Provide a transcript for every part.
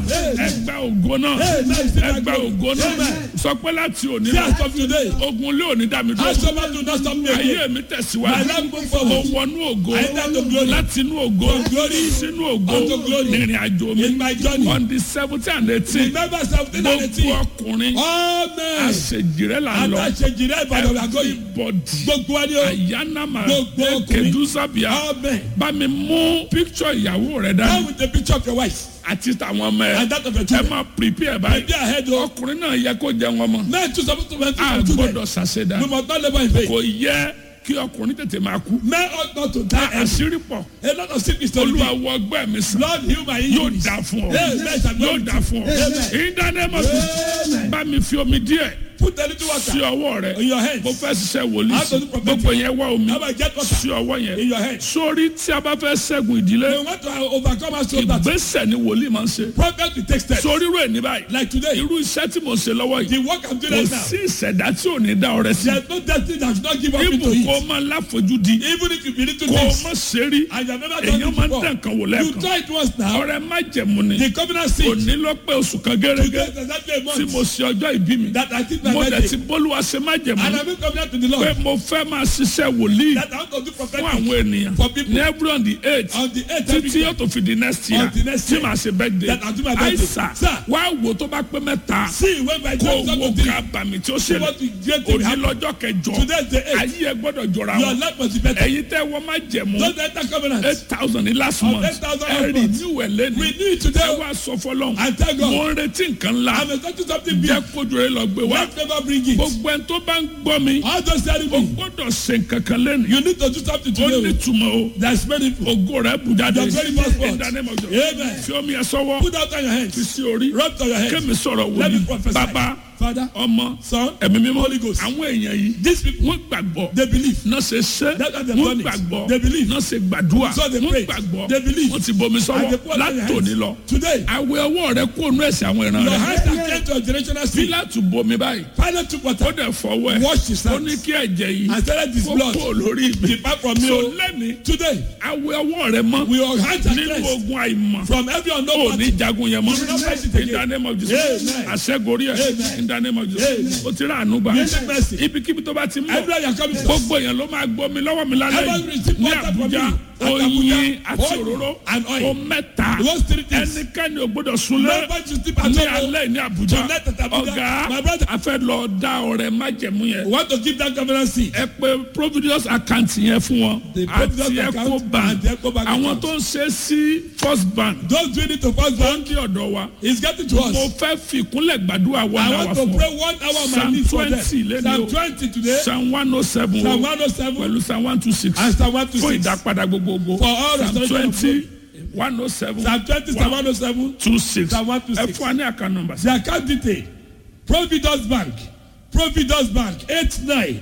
ẹgbẹ́ ògo náà ẹgbẹ́ ògo náà sọ pé láti òní See lọ as of today. ogun lé òní dá mi As dúró someone do not stop me ayé again. mi My tẹ̀síwájú life move mo forward. wọnú ògo I enter to glory. láti inú ògo From glory sínú ògo unto glory. nírìn àjò mi In my journey. on the seventeen and eighteen Remember seventeen and gbogbo eighteen. ọkùnrin Amen. àṣejìrẹ́ là ń lọ Àtàṣejìrẹ́ Ìbàdàn la gbọ́ yìí. everybody Gbogbo wa ni o. àyànnàmà Gbogbo ọkùnrin. kẹdùsàbíà Amen. bá mi mú picture ìyàwó rẹ Now dání with the picture of your wife àti tàwọn ọmọ ẹ and that of your ẹ children. máa prepare báyìí Be ahead o. ọkùnrin náà yẹ kó jẹun ọmọ Men too supposed to went a to children. gbọ́dọ̀ ṣàṣedá We must not labour in vain. kò yẹ kí ọkùnrin tètè máa kú Men ought not to die early. àṣírí pọ̀ A lot of sickness to olúwa live. wọ ọgbẹ́ mi sàn Lord heal my yóò injuries. dà fún ọ Amen. yóò dà fún ọ Amen. ìdánimọ̀ Amen. bá mi fi omi díẹ̀ Put a little sí water ọwọ́ rẹ in your hands. mo fẹ́ ṣiṣẹ́ wòlíì How sí to do prophetic? gbogbo yẹn wá omi How about get water sí ọwọ́ in yẹn your hands? sórí tí a bá fẹ́ ṣẹ́gun ìdílé We want to overcome our soul that ìgbésẹ̀ ni wòlíì máa ń ṣe prophet will take steps. sórí rẹ̀ ní báyìí Like today, irú iṣẹ́ tí mo ṣe lọ́wọ́ yìí the work I'm doing kò right now. sí ìṣẹ̀dá tí ò ní dá ọrẹ sí There's no destiny that should not give up into ibù kó it. máa láfojúdi Even if you believe to kó o this má ṣe rí and you have never done èèyàn it máa ń before, dán nǹkan wò you lẹ́ẹ̀kan try it once now. ọrẹ má jẹ̀mú ni The covenant seed. òní ló pé oṣù kan gẹ́gẹ́ Today is exactly a tí mo month ṣe ọjọ́ ìbí mi that I did my mo dẹ̀ ti birthday. bólúwa ṣe má jẹ̀mú And I've been covenant to the pé Lord mo fẹ́ máa ṣiṣẹ́ wòlíì that I want to do fún prophetic àwọn ènìyàn for people ní every on the eight on the 8th títí every yóò tó fi di next year On the next tí year. màá ṣe birthday That I'll do my birthday. àìsà Sir. wá wò tó bá pé mẹ́ta See when my kó time wo comes to ká bàmí tí ó see ṣẹlẹ̀ what the great thing will òní happen. lọ́jọ́ kẹjọ Today is the 8th. ayé ẹ gbọ́dọ̀ jọra Your wọn life must be better. ẹ̀yin tẹ́ wọ́n má jẹ̀mú Don't enter covenant. eight thousand ní last Of month 8,000 ẹ last rí month. ní ìwẹ̀ lẹ́nu Renew it ẹ today. wá sọ fọlọ́n And thank God. mo ń retí nǹkan ńlá I'm expecting something big. jẹ́ kójú rẹ lọ gbé wá Let never bring it. gbogbo ẹni tó bá ń gbọ́ mi All those telling o me gbọ́dọ̀ ṣe nǹkan kan lẹ́nu you need to do something ó ní today. túmọ̀ o There's many people. ògo rẹ bù jáde Your very first in word. the name of Jesus. Amen. fi omi ẹ sọ́wọ́ Put out on your fi hands. sí orí Rub it on your hands. kémi sọ̀rọ̀ Let me wòlíì prophesy. bàbá Father, ọmọ Son, ẹ̀mí mímọ́ Holy Ghost. àwọn èèyàn yìí These people, wọ́n gbàgbọ́ they believe. náà ṣe ṣe That's why they've wọ́n done it. gbàgbọ́ They believe. náà ṣe gbàdúrà So they wọ́n pray. gbàgbọ́ They believe. wọ́n ti bomi And sọ́wọ́ they put out on your látòní hands. lọ Today, àwẹ̀ ọwọ́ rẹ kó nú ẹ̀sìn àwọn ìran your rẹ hands are cleansed to a generational sin. pílátù bomi báyìí Pilate took ó water, dẹ̀ fọwọ́ ẹ̀ washed his ó ní hands, kí ẹ̀jẹ̀ yìí and started his kó blood. kó lórí mi Depart from me. so o. lẹ́ni Today, àwẹ̀ ọwọ́ rẹ mọ́ we all hands are nínú cleansed ogun àìmọ̀ from every ó unknown ní party. jagun yẹn mọ́ You will not fight it in again. the name of Jesus Amen. àṣẹgorí ẹ̀ Amen. in the name of Jesus Amen. ó ti rà àánú gbà You take mercy. ibikíbi tó bá ti ń bọ̀ Everywhere you are coming from. gbogbo èèyàn ló máa gbọ́ mi lọ́wọ́ mi lálẹ́ Everyone yìí receive ní water from Àbújá me. At oyin Abuja, àti oil òróró and oil. o mẹ́ta Those three things. ẹnikẹ́ni ò gbọ́dọ̀ súnlẹ̀ Nobody should sleep at ní home. alẹ́ ní Àbújá Tonight at Abuja, ọ̀gá my brother. a fẹ́ lọ dá ọrẹ májẹ̀mú yẹn We want to give that covenant seed. ẹ pé providence account yẹn fún wọn The àti Providence account Ecobank and the Ecobank àwọn account. tó ń ṣe sí first bank Those doing it to first tó ń bank di ọ̀dọ̀ wa is getting to mo us. fẹ́ fi ìkúnlẹ̀ gbàdúrà wọn I náà wá want to fún pray ọ one hour on my Psalm knees for them. 20 lẹ́nu Psalm o. 20 today. psalm one oh seven Psalm o 107 pẹ̀lú psalm one two six and Psalm fún 126. ìdápadà gbogbogbò For all psalm restoration of twenty one oh seven Psalm 20, Psalm 107. two six Psalm ẹ 126. fún wa ní àkànnà nọ́mbà sí. The account detail. Providence Bank. Providence Bank. 89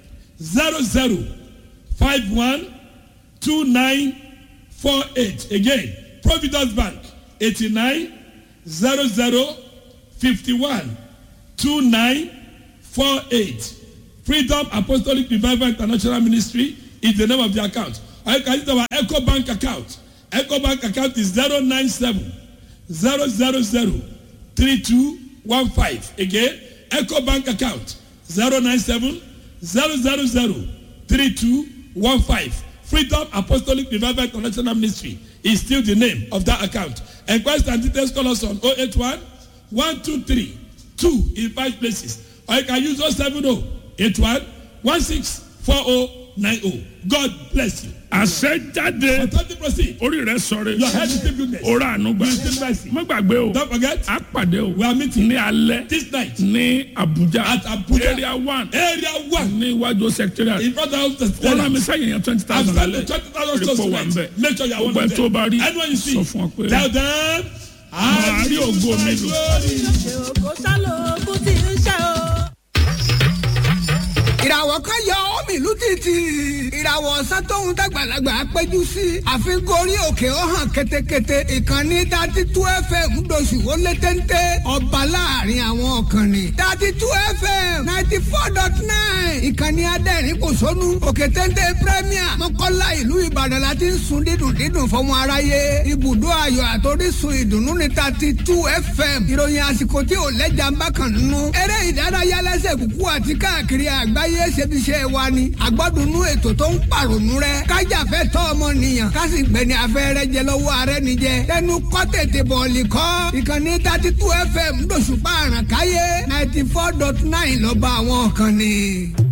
00 51 2948. Again. Providence Bank. 89 00 51 2948. Freedom Apostolic Revival International Ministry is the name of the account. Or you can use our Echo Bank account. Echo Bank account is 097 000 3215. Again, Echo Bank account 097 000 3215. Freedom Apostolic Revival International Ministry is still the name of that account. Enquest and details call us on 081 123 2 in five places. Or you can use 070 81 164090. God bless you. àṣẹ jáde Authority proceed. orí rẹ sọ̀rọ̀ Your head is still goodness. orí àánú gbà You still mercy. má gbàgbé o Don't forget, a pàdé o we are meeting ní alẹ́ this night ní Abuja at Abuja. area one Area one. ní iwájú secretariat In front of the wọ́n rán mi sẹ́yìn yẹn twenty I'm thousand standing lálẹ́ twenty thousand Report stores wà ń bẹ̀. tonight. Make sure you are one gbogbo ẹ of tó them. bá rí Anyone you see, sọ fún ọ pé tell them, Màá rí ògo mi lò. ògo sálò kú ti ń ṣe o. ìràwọ̀ kan yọ omi ìlú títì ìràwọ̀ ọ̀sán tóun dàgbàlagbà péjú sí àfikún orí òkè ó hàn ketekete ìkànnì dati tú fm ńdọ̀sù ó lé téńté ọba láàrin àwọn ọ̀kànnì dati tú fm ninety four dot nine ìkànnì adẹ́rìn kò sónú òkè téńté premier mọ́kànlá ìlú ìbàdàn la ti ń sun dídùn dídùn fọmọ aráyé ibùdó ayọ̀ àtòrísun ìdùnnú ní dati tú fm ìròyìn àsìkò tí ò lẹ́jà ń bá kàn nínú eré ìdárayá lẹ́sẹ̀ kúkú àti káàkiri àgbáyé ṣebiṣẹ́ wa ni àgbọ́dúnú ètò tó ń pàrònú rẹ kájàfẹ́ tọ́ ọmọnìyàn kásì gbẹ̀ni afẹ́rẹ́ jẹ lọ́wọ́ ààrẹ nìjẹ tẹnu kọ́ tètè bọ̀ọ̀lì kọ́ ìkànnì thirty two fm lóṣùpá àràkáyé ninety four dot nine lọ́ba àwọn kan ni.